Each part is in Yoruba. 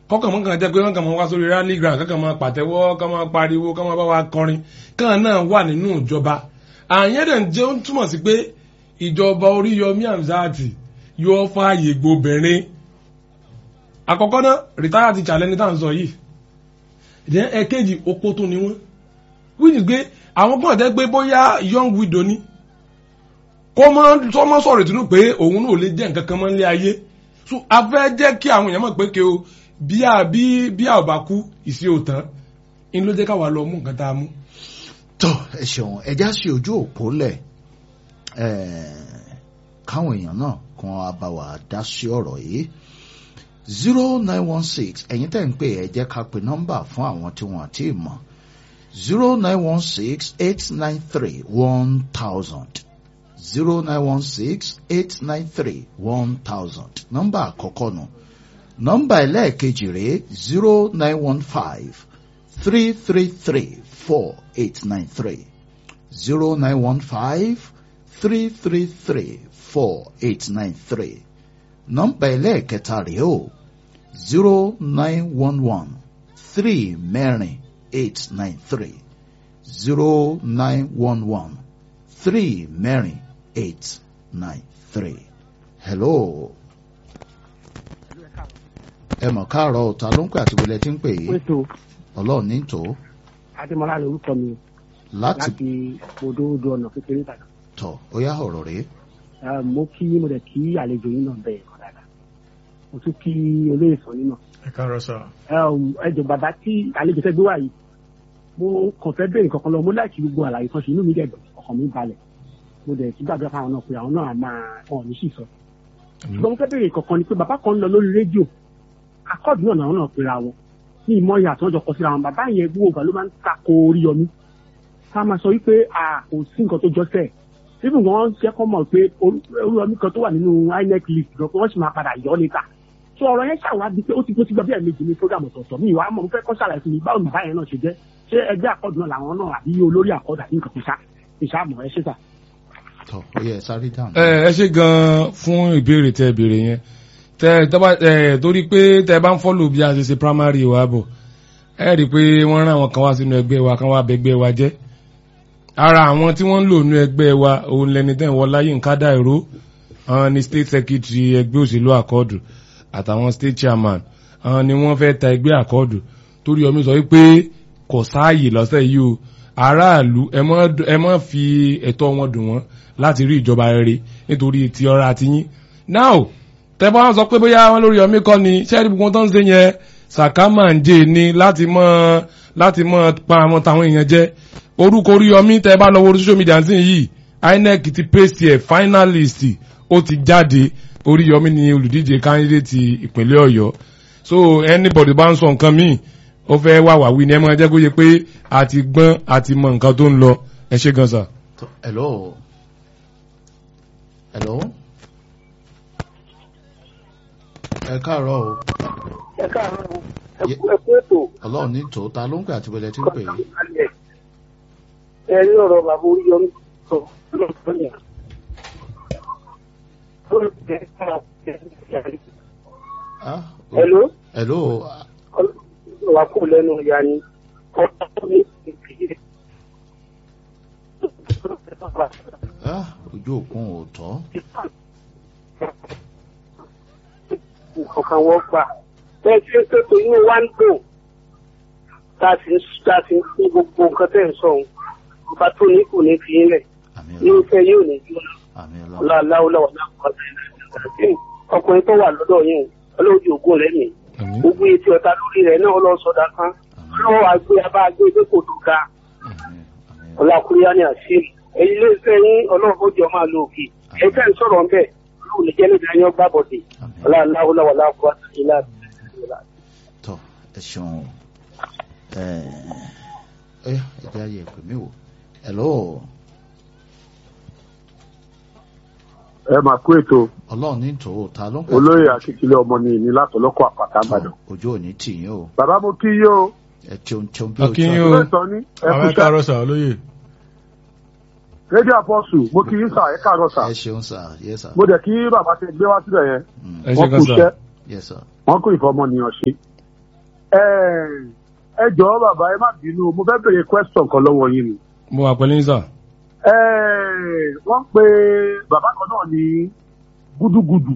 kọ́kàn mọ́ kàn jẹ́ pé wọ́n kàn máa wá sórí rally ground kọ́kàn máa pàtẹ́wọ́ kàn máa pariwo kàn máa bá wa kọrin kàn náà wà nínú ìjọba àyẹn dẹ̀ ń jẹ́ ó ń túmọ̀ sí pé ìjọba Oríyọmí Hamzat yóò fààyè gbobìnrin àkọ́kọ́ náà rìtáyà ti challenge ní tá à ń sọ yìí ìdẹ́ ẹ̀kejì opó tó ni wọ́n which is pé àwọn kan jẹ́ pé bóyá young widow ni kó mọ́ tó mọ́ sọ̀rọ̀ ìtùnú pé òun náà ò lè jẹ́ nǹkan kan mọ́ nílé ayé so a fẹ́ jẹ́ kí àwọn èèyàn mọ̀ pé kí o bí a bí bí a ò bá kú ìsí ò tán in ló jẹ́ káwa lọ mú nǹkan tá a mú. tó ẹ ṣeun ẹja sí ojú òpó lẹ káwọn èèyàn náà kan á bá wa dá sí ọ̀rọ̀ yìí zero nine one six ẹ̀yin tẹ́ ń pè ẹ jẹ́ ká pe nọ́mbà fún àwọn tí wọ́n àti mọ̀ zero nine one six eight nine three one thousand zero nine one six eight nine three one thousand nọ́mbà àkọ́kọ́ nù nọ́mbà ẹlẹ́ẹ̀kejì rèé zero nine one five three three three four eight nine three zero nine one five three three three four eight nine three nọ́mbà ẹlẹ́ẹ̀kẹta rèé o zero nine one one three mẹ́rin eight nine three zero nine one one three mẹ́rin eight nine three. hello. ẹ mọ̀ káàárọ̀ ọ̀tá ló ń pè àti wọlé tí ń pè yìí pẹ̀tọ́ ọlọ́run ní tò adémọlá lorúkọ mi láti láti odò odò ọ̀nà kékeré ìbàdàn tọ̀ ó yá ọ̀rọ̀ rèé. Eh, mo kí mo dẹ̀ kí àlejò yín náà bẹ̀rẹ̀ kan dáadáa mo tún kí olóyè sọ yín náà ẹ káàárọ̀ sà. ẹ jọ bàbá tí àlejò fẹ́ gbé wá yìí mo kàn fẹ́ bẹ̀rẹ̀ kankan lọ mo láìkí gbogbo àlàyé kan ṣe inú mi dẹ̀ dùn ọkàn mi balẹ̀ mo dẹ̀ ti gbàgbé fáwọn náà pé àwọn náà máa wọn ò ní sì sọ ṣùgbọ́n mo fẹ́ bẹ̀rẹ̀ kankan ni pé bàbá kan ń lọ lórí rédíò akọ́ọ̀dù náà làwọn náà pera wọn ní ìmọ̀ ìyá àti wọn jọ kọ síra wọn bàbá yẹn gbogbo ìgbà ló máa ń tako Oríyọmí ká máa sọ wípé a kò sí nǹkan tó jọ sẹ́ẹ̀ even wọn ṣe kọ́ mọ̀ pé Oríyọmí kan tó wà nínú INEC list gan pé wọ́n sì máa padà yọ ọ́ níta so ọ̀rọ̀ yẹn ṣàwádìí pé ó ti gbó ti gbọ́ bí ẹ̀mejì ní program ọ̀tọ̀ọ̀tọ̀ mi ìwà mọ̀ mo fẹ́ kọ́ ṣàlàyé fún mi báwo ni báyẹn náà ṣe jẹ́ ṣé ẹgbẹ́ àkọ́dù náà làwọn náà àbí olórí àkọ́dù àbí nǹkan kìsà kìsà mọ̀ ẹ ṣe sà. tọ̀ ó yẹ sáré dáhùn. ẹ ẹ ṣe gan fún ìbéèrè tẹ ìbéèrè yẹn tẹ tọba ẹ torí pé tẹ bá ń fọlù bí a ṣe ṣe primary wa bọ̀ ẹ rí i pé wọ́n rán àwọn kan wá sínú ẹgbẹ́ wa kan wá bẹgbẹ́ wa jẹ́ ara àwọn tí wọ́n ń lò nínú ẹgbẹ́ wa òun lẹni tẹ́ ń wọ láyé nǹkan dá ìró àwọn ni state secretary ẹgbẹ́ òṣèlú àkọọdù àtàwọn state chairman àwọn ni wọ́n fẹ́ ta ẹgbẹ́ àkọọdù torí ọmọ sọ wípé kò sáàyè lọ́sẹ̀ yìí o aráàlú ẹ má fi ẹ̀tọ́ wọn dùn wọ́n láti rí ìjọba rere nítorí ti ọrọ̀ àtiyín now tẹ́bá wọn sọ pé bóyá wọn lórí ọmí kọ́ ni sẹ́ẹ̀rì gbogbo tó ń ṣe yẹn sàkámà ń jẹ́ ni láti mọ́ láti mọ́ pa àwọn táwọn èèyàn jẹ́ orúkọ orí ọmí tẹ́ bá lọ wo social media sí yìí INEC ti paste ẹ̀ finalist ó ti jáde orí ọmí ni olùdíje candidate ìpínlẹ̀ Ọ̀yọ́ so anybody bá ń sọ nǹkan míì ó fẹ́ wà wá wí ni ẹ máa jẹ́ kó yẹ pé a ti gbọ́n a ti mọ nǹkan tó ń lọ ẹ ṣe gan sa. hello hello ẹ káàárọ̀ o ẹ káàárọ̀ Ye- ẹ kú ètò ọlọ́run ní tò ta ló ń pè àti wọlé tí ń pè yìí. ẹ rí ọ̀rọ̀ bàbá Oríyọmí sọ lọ́sọ̀ọ́ yẹn. Ah, o- Hello? hello wà kó lẹ́nu ìyá ni ọ̀pọ̀ mi ìpìlẹ̀. ah, ojú òkun ò tọ́ nǹkan wọ́n gbà. bẹ́ẹ̀ tí ó tètò inú wa ń dùn tá a sì ń tá a sì ń fún gbogbo nǹkan tẹ̀ ń sọ òun ọba tó ní kò ní fi yín lẹ̀ àmì ní ọlọ́run ìfẹ́ yóò ní jóná àmì ọlọ́run ọláláwọláwọ náà kọ́ sí ọkùnrin tó wà lọ́dọ̀ yìí ọlọ́ọ̀dì ògùn rẹ̀ mi Àmín. gbogbo etí ọ̀tá lórí rẹ̀ náà ọlọ́sọdá kan ọlọ́wọ́ àgbé abá àgbé pé kò tó ga àmì àmì ọlákùnrin ní àṣírí èyí lè fẹ́ yín ọlọ́run jọ máa lo òkè ẹ fẹ́ ń sọ̀rọ̀ ń bẹ̀ ọlọ́run lè jẹ́ níbi ayọ́ gbàbọ̀dé àmì ọláláwọláwọ láàbọ̀ ilá tọ́ ẹ ṣeun ẹ ẹ ẹ jẹ́ ayé ìpè mí wò hello ẹ máa kú ètò ọlọ́run ní tò ta ló ń pè olóyè akíkílẹ ọmọ ní ìní látọlọkọ àpàtà àbàdàn. ojú òní tì yín o bàbá mo kí yín o ẹ tíun tíun bí A kí yín ojú o. ilé ìtàn ní ẹ àwọn kú ẹ sá káàárọ̀ sà olóyè. rédíò àpọ́sù mo kí yín sà ẹ káàárọ̀ sà ẹ ṣeun sà yẹ sà mo dẹ̀ kí bàbá ti gbé wá síbẹ̀ yẹn ẹ ṣe wọ́n gan kú sa. iṣẹ́ yẹ sà wọ́n kú ìfọmọnìyàn ṣe ẹ jọ̀ọ́ bàbá ẹ má bínú mo fẹ́ béèrè question kan lọ́wọ́ yín ni. mo wà pẹ̀lú yín sà. Ẹ, wọ́n pe bàbá kan náà ní gúdúgúdù.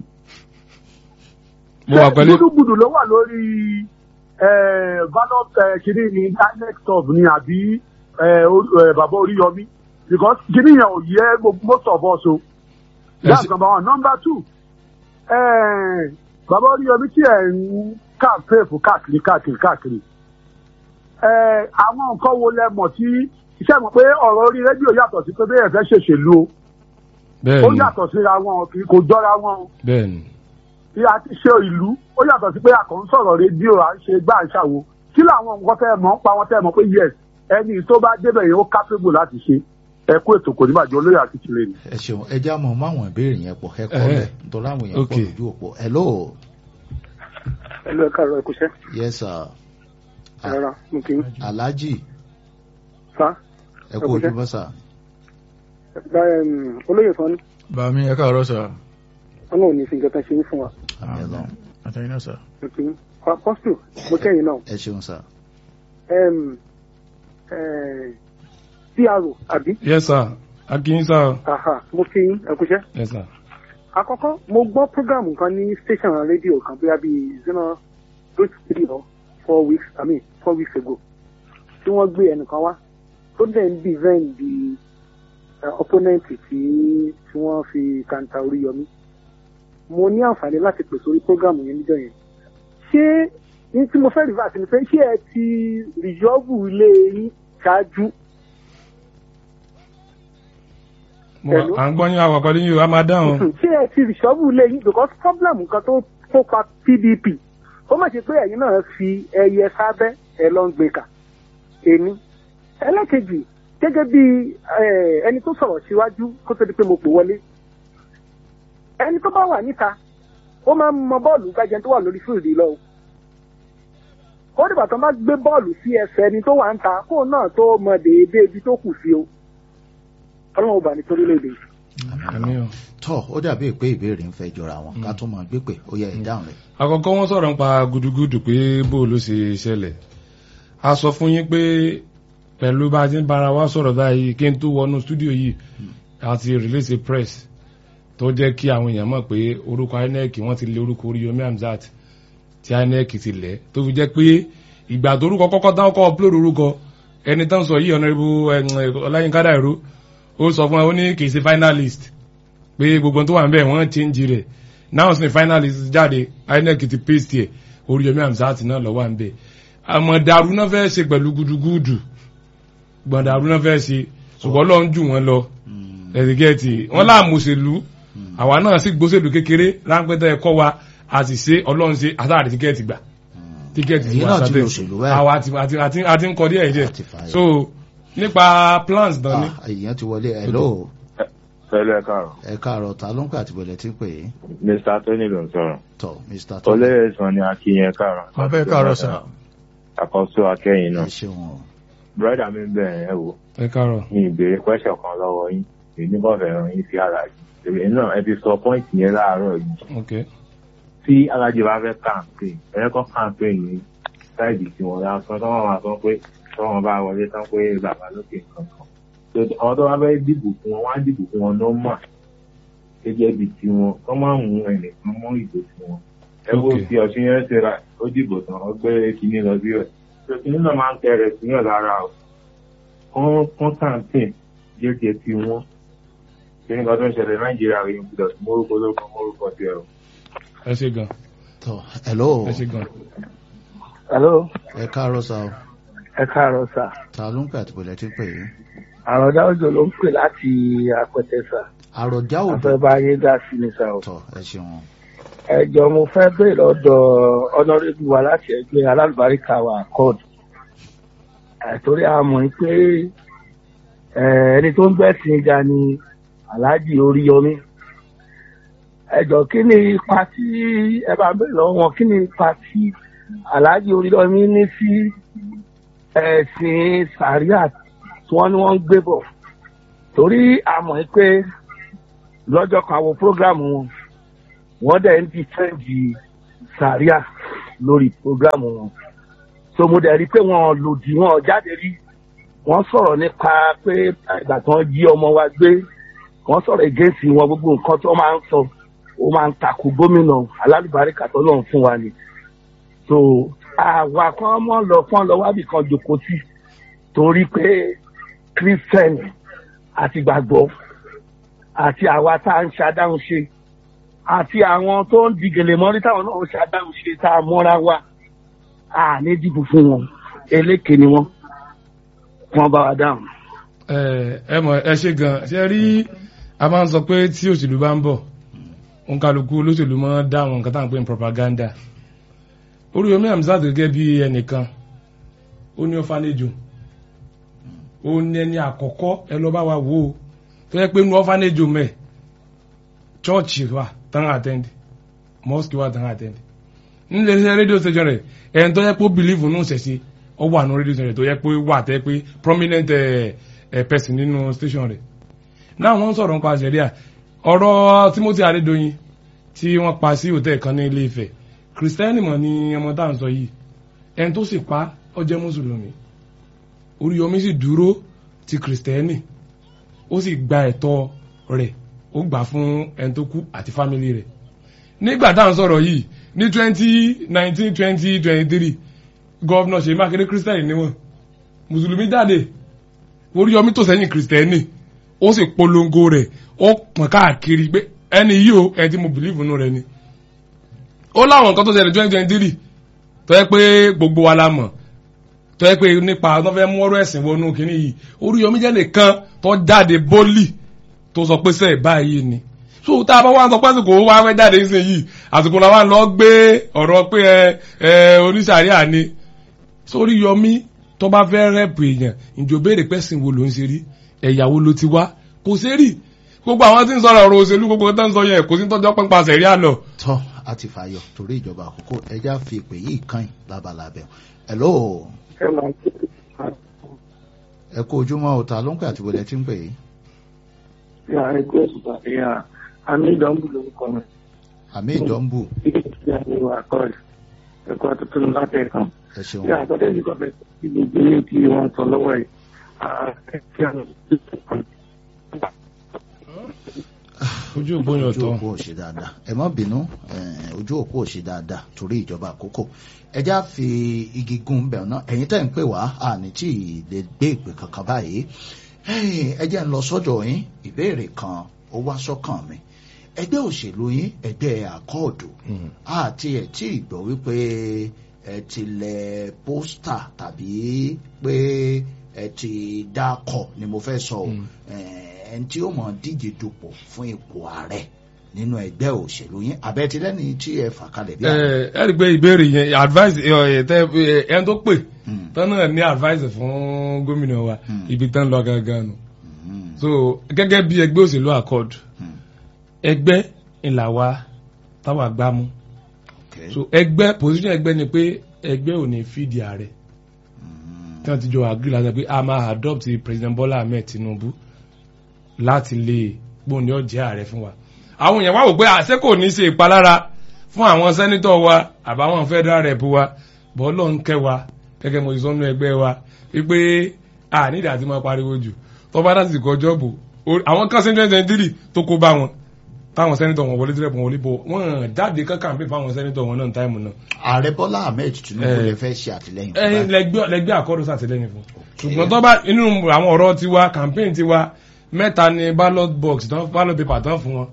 mo wà pẹ̀lú gúdúgúdù ló wà lórí ballot kìíní ní inec top ni àbí ẹ, orí- ẹ, bàbá oríyọmí because kìíní yẹn ò yẹ gbogbo most of us o. that's number one number two ẹ, bàbá oríyọmí tí ẹ̀ ń campaign fún káàkiri káàkiri káàkiri ẹ, àwọn nǹkan wo lẹ mọ̀ tí iṣẹ́ mọ̀ pé ọ̀rọ̀ orí rédíò yàtọ̀ sí pé bẹ́ẹ̀ fẹ́ ṣèṣèlú o ó bẹ́ẹ̀ni yàtọ̀ síra wọn kì í kò jọra wọn o bẹ́ẹ̀ni bí a ti ṣe ìlú ó yàtọ̀ sí pé a kàn ń sọ̀rọ̀ rédíò à ń ṣe gbá à ń ṣàwo kí làwọn nǹkan tẹ́ ẹ mọ̀ ń pa wọn tẹ́ ẹ mọ̀ pé yes ẹni tó bá débẹ̀ yẹn ó capable láti ṣe ẹ kú ètò kò ní bàjẹ́ olóyè àti tìlẹ̀ ni. ẹ ṣeun ẹ já mọ máwọn ìbéèrè yẹn pọ̀ ẹ kọ́ Ẹhẹ́. lẹ̀ nítorí àwọn èèyàn pọ̀ Okay. lójú òpó hello ẹ lọ ẹ̀ka ọ̀rọ̀ ẹ̀kúṣẹ́ yes sir Ah, rárá mo kì í alhaji fa ẹ kú Okay. ojúmọ́ sà olóyè sọ ní Bàmí ẹ káàárọ̀ sà. ọlọ́run ní fi nǹkan kan ṣe ní fún wa Àmín Ọlọ́run. Àtẹ̀yìn náà sà. mo kì í apọ́sítù mo kẹ́yìn náà ẹ ṣeun sà Em, eh, pro àbí yes sir akínyín sà aha mo kì í ẹ̀kúṣẹ́ yes sir àkọ́kọ́ mo gbọ́ program kan ní station rédíò kan bóyá bíi zero eight three or four weeks i mean four weeks ago tí wọ́n gbé ẹnìkan wá tó dẹ̀ ń defend the uh, opponent tí tí wọ́n fi kanta orí yọmí mo ní àǹfààní láti pèsè orí program yẹn níjọ́ yẹn ṣé ní tí mo fẹ́ reverse ni pé ṣé ẹ ti rìjọ́bù ilé yín ṣáájú mo wà Hello? à ń gbọ́ yín àwà pẹ̀lú yín o a máa dáhùn ṣé ẹ ti rìṣọ́bù lé yín because problem nǹkan tó tó pa pdp ó má ṣe pé ẹ̀yin náà fi ẹyẹ sábẹ́ ẹ lọ ń gbé kà èmi ẹlẹ́kejì gẹ́gẹ́ bí eh, ẹni tó sọ̀rọ̀ síwájú kó tó di pé mo pè wọlé ẹni tó bá wà níta ó máa ń mọ bọ́ọ̀lù gbájẹ tó wà lórí fíìlì lọ o ó dìgbà tó máa gbé bọ́ọ̀lù sí ẹsẹ̀ ẹni tó wà ń ta kóun náà tó mọ déédéé ibi tó kù sí o ọlọ́run ò bà ní torílẹ̀-èdè yìí. àmì o. tọ́ ó dàbí pé ìbéèrè ń fẹ́ jọra wọn ká tó máa gbé pé ó yẹ ìdáhùn rẹ̀ àkọ́kọ́ wọ́n sọ̀rọ̀ nípa gudugudu pé bó ló ṣe ṣẹlẹ̀ a sọ fún yín pé pẹ̀lú bá a ti ń bára wa sọ̀rọ̀ báyìí kí n tó wọnú stúdíò yìí àti release a press tó jẹ́ kí àwọn èèyàn mọ̀ pé orúkọ inec wọ́n ti lé orúkọ Oríyọmí Hamzat tí inec ti lẹ̀ tó fi jẹ́ pé ìgbà tó orúkọ kọ́kọ́ táwọn kọ́ upload orúkọ ẹni tán sọ yìí ọ̀nàrẹ́bù ọláyínká dàrú ó sọ fún ẹ ó ní kì í ṣe finalist pé gbogbo tó wà níbẹ̀ wọ́n change rẹ̀ náà sì ní finalist jáde inec ti paste ẹ̀ Oríyọmí Hamzat náà lọ́wọ́ à ń bẹ̀ àmọ́ dàrú náà fẹ́ ṣe pẹ̀lú gudugudu gbọ̀ndàrú náà fẹ́ ṣe ṣùgbọ́n lọ́n jù wọ́n lọ ẹ̀dígẹ́tì wọ́n láàmú òṣèlú àwa náà sì gbóṣèlú kékeré ráńpẹ́tẹ́ ẹ̀kọ́ wa a sì ṣe ọlọ́run ṣe àtàrí tíkẹ́ẹ̀tì gbà tíkẹ́ẹ̀tì Èyí náà ti lo òṣèlú báyìí. àwa àti àti àti àti ń kọ díẹ̀ díẹ̀ Àti fààyè. so nípa plans dán ní. Ah, èèyàn ti wọlé hello Pẹ̀lú ẹ̀ka ọ̀rọ̀. ẹ káàárọ̀ ta ló ń pè àti bẹ̀rẹ̀ tí ń pè é Mr. Tony ló ń sọ̀rọ̀. tọ́ mr tó Olóyè sàn ni Akínyẹn káàrọ̀. Abẹ́ káàárọ̀ sà. Àkọ́sọ́ akẹ́yìn ẹ náà. ṣeun o. Bírọ́dà mi ń bẹ̀rẹ̀ ẹ wò. ẹ káàárọ̀ Mi ìbéèrè kwẹ́sọ̀ kan lọ́wọ́ yín. Èmi kò fẹ́ ràn yín sí alájì. Èmi náà ẹ ti sọ pọ́ìntì yẹn láàárọ̀ yìí. ok Tí alájì bá fẹ́ campaign, ẹ kọ́ campaign ní sáìdì tí wọ́n lásán tó wọ́n máa sọ pé tí wọ́n bá wọlé tán pé bàbá lókè kankan. So, Àwọn tó bá fẹ́ dìbò fún wọn, wọ́n á dìbò fún wọn nọ́mà. Gẹ́gẹ́ bí tiwọn, kọ́ máa mú ẹnìkan mọ́ ìbò tiwọn. ẹ wo Okay. fi ọ̀sìn yẹn ṣe ra ó dìbò tán ó gbé kinní lọ sí rẹ̀ tó kinní náà máa ń tẹ̀rẹ̀ síyàn lára o kán kán campaign jẹ́jẹ́ tí wọ́n kinní kan tó ń ṣẹlẹ̀ nàìjíríà rẹ̀ ń gbọdọ̀ mórúkọ lórúkọ mórúkọ tiẹ̀ o. ẹ ṣe gan tọ́ hello ẹ ṣe gan. hello ẹ káàárọ̀ sa o ẹ káàárọ̀ sà ta ló ń pè àti bẹ̀rẹ̀ tí ń pè é àròdá òjò ló ń pè láti apẹtẹ sà àròjá òdò afẹ́bá yé dá sí ni sà o. tọ́ ẹ ṣeun ẹjọ mo fẹ́ bèèrè lọ́dọ̀ ọ̀nàrẹ́bù wa láti ẹgbẹ́ alálùbáríkà wa accord àtòrí àmọ́ pé eh, ẹni tó ń gbẹ̀sìn ga ni aláàjì oríyọmí ẹjọ kí ni ipa tí ẹ bá ń bèèrè lọ́wọ́ wọn kí ni ipa tí aláàjì oríyọmí ní sí ẹ̀sìn sàríà tí wọ́n ní wọ́n ń gbé bọ̀ torí àmọ́ pé lọ́jọ́ kan àwọn prógrámù wọn wọ́n dẹ̀ ń dìfẹ́ǹdì sàríà lórí programu wọn so mo dẹ̀ rí i pé wọ́n lòdì wọn jáde rí wọ́n sọ̀rọ̀ nípa pé ìgbà tí wọ́n jí ọmọ wa gbé wọ́n sọ̀rọ̀ against wọn gbogbo nǹkan tó máa ń sọ ó máa ń takò gómìnà alálùbáríkà tó lọ́n fún wa ni so àwa kan mọ́ lọ fún lọ wábì kan jòkó sí torí pé christian àti gbàgbọ́ àti àwa tá à ń ṣàdáhùn ṣe àti àwọn tó ń di gèlè mọ́rí táwọn náà ń ṣàdáhùn ṣe tá a mọ́ra wa a ní dìbò fún wọn eléke ni wọn wọn bá wa dáhùn. ẹ ẹ mọ ẹ ṣe gan ṣe rí a máa ń sọ pé tí òṣèlú bá ń bọ̀ òǹkàlùkù olóṣèlú máa ń dá àwọn nǹkan tá à ń pè ní propaganda Oríyọmí Hamzat gẹ́gẹ́ bí ẹnìkan ó ní ọ̀fánẹ́jò ó ní ẹni àkọ́kọ́ ẹ lọ bá wa wò ó tó yẹ pé inú ọ̀fánẹ́jò mẹ́ chọ́ọ̀chì wà tán àtẹ́ndì mosque wà tán àtẹ́ndì nílé iṣẹ́ rédíò station rẹ̀ ẹni tó yẹ pé ó bìlíìfù nù ṣẹ̀ṣẹ̀ ó wà nù rédíò station rẹ̀ tó yẹ pé wà tẹ́ pé prominent ẹ̀ ẹ̀ person nínú station rẹ̀ náà wọ́n ń sọ̀rọ̀ nípa àṣẹríà ọ̀rọ̀ Timothy Adédoyin tí wọ́n pa sí hòtẹ́ẹ̀ kan ní Ilé Ifẹ̀ kìrìsìtẹ́nì mọ̀ ni ọmọ tá à ń sọ yìí ẹni tó sì pa ó jẹ́ mùsùlùmí Oríyọmí sì dúró ti kìrìsìtẹ́nì ó sì gba ẹ̀tọ́ rẹ̀ ó gbà fún ẹni tó kú àti fámìlì rẹ̀ nígbà tá à ń sọ̀rọ̀ yìí ní twenty nineteen twenty twenty three gọ́vnà Ṣèyí Mákindé kìrìsìtẹ́nì ni wọ́n mùsùlùmí jáde Oríyọmí tó sẹ́yìn kìrìsìtẹ́nì ó sì polongo rẹ̀ ó pọ̀n káàkiri pé ẹni yìí o ẹni tí mo bìlíìfù nù rẹ̀ ni ó láwọn nǹkan tó ṣẹlẹ̀ twenty twenty three tó yẹ pé gbogbo wa la mọ̀ tó yẹ pé nípa tó fẹ́ mú ọ̀rọ̀ ẹ̀sìn wọnú kínní yìí Oríyọmí jẹ́ nìkan tó jáde bólì tó sọ pé sẹ́ẹ̀ báyìí ni so tá a bá wá sọ pé àsìkò wá fẹ́ jáde nísìnyí yìí àsìkò la wá lọ gbé ọ̀rọ̀ pé ẹ ẹ oníṣàríà ni so Oríyọmí tó bá fẹ́ rẹ́pù èèyàn ìjọ béèrè pẹ́sìn wo ló ń ṣe rí ẹ̀yà wo ló ti wá kò ṣe rí gbogbo àwọn tí ń sọ̀rọ̀ ọ̀rọ̀ òṣèlú gbogbo tó ń sọ yẹn kò sí tọ́jọ́ pẹ́ńpà sẹ̀rí àlọ́ tọ́ a ti fàyọ torí ìjọba àkókò ẹja fi ìpè yìí kàn yín lábalábẹ́ hello ẹ máa ń tètè ẹ kú ojúmọ́ ọ̀tá ló ń pè àti wọlé tí ń pè yìí ya ẹgbẹ́ òṣùpá ya àmì ìdánwò lórúkọ mi àmì ìdánbù títí tí a ní wà kọ́ọ̀lù ẹ̀kọ́ tuntun láti ẹ̀kan. ẹ ṣeun bí àtọ́dé ní kọ́fẹ́ tí gbogbo ní tí wọ́n sọ lọ́wọ́ yìí ààrẹ tí a lọ sí ìsọ̀kan. ojú òpó yẹn ojú ọ̀tọ̀ òpó ò ṣe dáadáa ẹ má bínú eh, ojú òpó ò ṣe dáadáa torí ìjọba àkókò ẹja fi igi gun bẹ̀rù náà ẹ̀yin tẹ́ ń pè wá àní tí ì lè gbé ìpè kankan báyìí Eh, ẹ jẹ́ ń lọ sọ́dọ̀ yín ìbéèrè kan ó wá sọ́kàn mi ẹgbẹ́ òṣèlú yín ẹgbẹ́ àkọọ̀dù àti ẹ̀ tí ì gbọ́ wípé ẹ ti lẹ pósítà tàbí pé ẹ ti dákọ̀ ni mo fẹ́ sọ o Eh, ẹni tí ó mọ̀ díje dupò fún ipò ààrẹ nínú ẹgbẹ́ òṣèlú yín abẹ́tilẹ́ni tí ẹ fà kalẹ̀ bí ẹ ààrẹ. ẹ rí i pé ìbéèrè yẹn advice ẹ ẹ tẹ ẹ ẹni tó pè Mm, tán náà ní advice fún gómìnà wa Mm. ibi tán lọ gangan nù mm, so gẹ́gẹ́ bí ẹgbẹ́ òṣèlú accord mm, ẹgbẹ́ ìlà wa táwa gbámú okay. so ẹgbẹ́ position ẹgbẹ́ ni pé ẹgbẹ́ ò ní fìdí ààrẹ Mm, tí wọ́n ti jọ agree láti pé a máa adopt president Bola Ahmed Tinubu láti lè gbóhùn ní ọ̀jẹ̀ ààrẹ fún wa àwọn èèyàn wá wò pé àṣẹ kò ní ṣe ìpalára fún àwọn sẹ́nitọ̀ wa àbáwọn federal rep wa bọ́ọ̀lọ́ ń kẹ́ wa gẹ́gẹ́ mo ti sọ nínú ẹgbẹ́ wa wípé a nídìí àti máa pariwo jù tó bá láti kọ jọ́ọ̀bù o- àwọn kan sí twenty twenty three tó kó bá wọn táwọn sẹ́nitọ̀ wọn wọlé tẹ́lẹ̀ wọn wọlé bọ̀ wọ́n jáde kán campaign fáwọn sẹ́nitọ̀ wọn náà táìmù náà ààrẹ bọ́lá ahmed tinubu Eh. lè fẹ́ ṣe àtìlẹ́yìn fún ẹyin báyìí. lẹgbẹ́ lẹgbẹ́ àkọ́dọ̀ sàtìlẹ́yìn fún ṣùgbọ́n tó bá inú àwọn ọ̀rọ̀ tiwa campaign tiwa mẹ́ta ni ballot box tán ballot paper tán fún wọn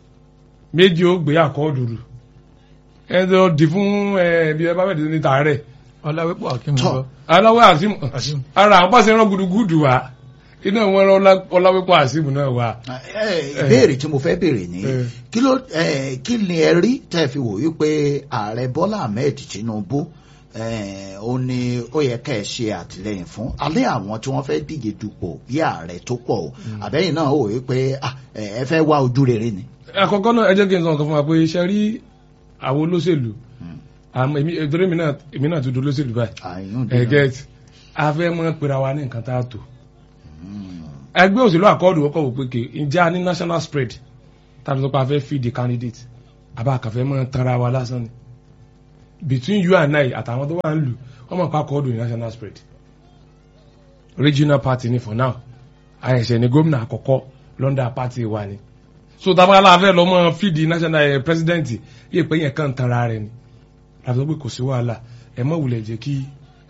méjì ó gbé àkọ́ọ̀dù rù ẹni tó di fún ẹ bí ẹ bá bẹ̀ ní tààrẹ̀ ọláwépọ̀ akim Tọ́. gbọ́ aláwọ̀ àsìmù Azeem. ara àwọn pàṣẹ rán gudugudu wa iná wọn rán Ọlá- ọláwépọ̀ àsìmù náà wà. Eh, ìbéèrè tí mo fẹ́ béèrè ni Eh. kí ló eh, kí ni ẹ rí tẹ́ ẹ fi wò wípé ààrẹ bọ́lá ahmed tinubu eh, ó ní ó yẹ ká ẹ ṣe àtìlẹ́yìn fún alẹ́ àwọn tí wọ́n fẹ́ díje dupò bí ààrẹ tó pọ̀ o àbẹ́yìn náà ó wò wípé ah, eh, ẹ fẹ́ wá ojú rere ni. àkọ́kọ́ náà ẹ jẹ́ kí n sọ nǹkan fún wa pé iṣẹ́ rí àwọn olóṣèlú Mm. àmọ́ èmi torí èmi náà èmi náà tún di olóṣèlú báyìí àyùn ẹ get a fẹ́ mọ́ pera wa ní nǹkan tá a tò ẹgbẹ́ òṣèlú àkọọ́dù wọ́kọ̀ wò pé kè ǹjẹ́ a ní national spread tàbí sọ pé a fẹ́ feed the candidate àbá àkàfẹ́ mọ́ tanra wa lásán ni between you and I àtàwọn tó wà ń lù wọ́n mọ̀ pa kọ́ọ̀dù ní national spread regional party ni for now àyẹ̀ṣẹ̀ ni gómìnà àkọ́kọ́ london party wa ni so tábàlà fẹ́ lọ mọ́ fídì national eh, president yìí pé yẹn kàn tanra rẹ̀ ni láti sọ pé kò sí wàhálà ẹ mọ̀ wulẹ̀ jẹ́ kí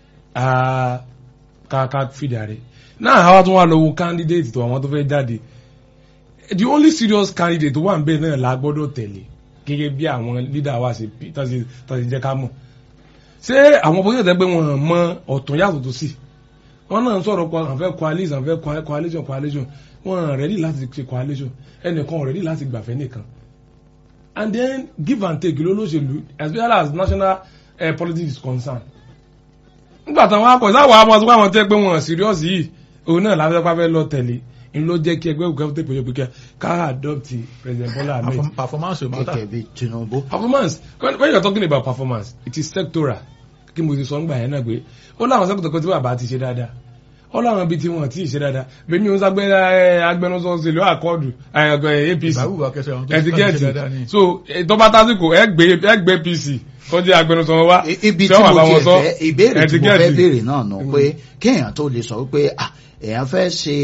a ká ká fìdí ààrẹ náà àwa tún wà lọ́wọ́ candidate tó àwọn tó fẹ́ jáde the only serious candidate tó wà níbẹ̀ náà la gbọ́dọ̀ tẹ̀lé gẹ́gẹ́ bí àwọn leader wa ṣe tọ́sí tọ́sí jẹ́ ká mọ̀ ṣé àwọn opposition tẹ́ pé wọ́n mọ ọ̀tún yàtọ̀ tó sì wọ́n náà ń sọ̀rọ̀ pa àwọn fẹ́ coalition àwọn fẹ́ coalition coalition wọ́n ready láti ṣe coalition ẹnìkan ready láti gbàfẹ́ nìkan and then give and take lólóṣèlú as well as national uh, politics is concerned nígbà táwọn akọ ìsáwọ àwọn ọmọ àwọn tẹ pé wọn serious yìí òun náà láfẹ́ pàfẹ́ lọ tẹ̀lé ń ló jẹ́ kí ẹgbẹ́ òkè tẹ̀ pé pé ká adopt president Bola Ahmed. Perform- performance ò matter. gẹ́gẹ́ bí Tinubu. performance when, when you are talking about performance it is sectoral kí mo ti sọ ń gbà yẹn náà pé ó láwọn sector kan tí bàbá ti ṣe dáadáa ó láwọn ibi tí wọn ti ṣe dáadáa bẹ́ẹ̀ ni ó ń ságbẹ́ agbẹnusọ òṣèlú àkọọdù APC ìbáwù wa kẹsẹ̀ àwọn tó ẹtì ti ṣe dáadáa gẹẹti ni. so tọ́ba tásìkò ẹ gbé ẹ gbé PC kó jẹ́ agbẹnusọ wọn wá I- ibi tí tí wọ́n mo bá wọn ti sọ fẹ́ ìbéèrè tí ẹtì mo fẹ́ gẹẹti béèrè náà nù pé kéèyàn tó lè sọ wípé ah, èèyàn fẹ́ ṣe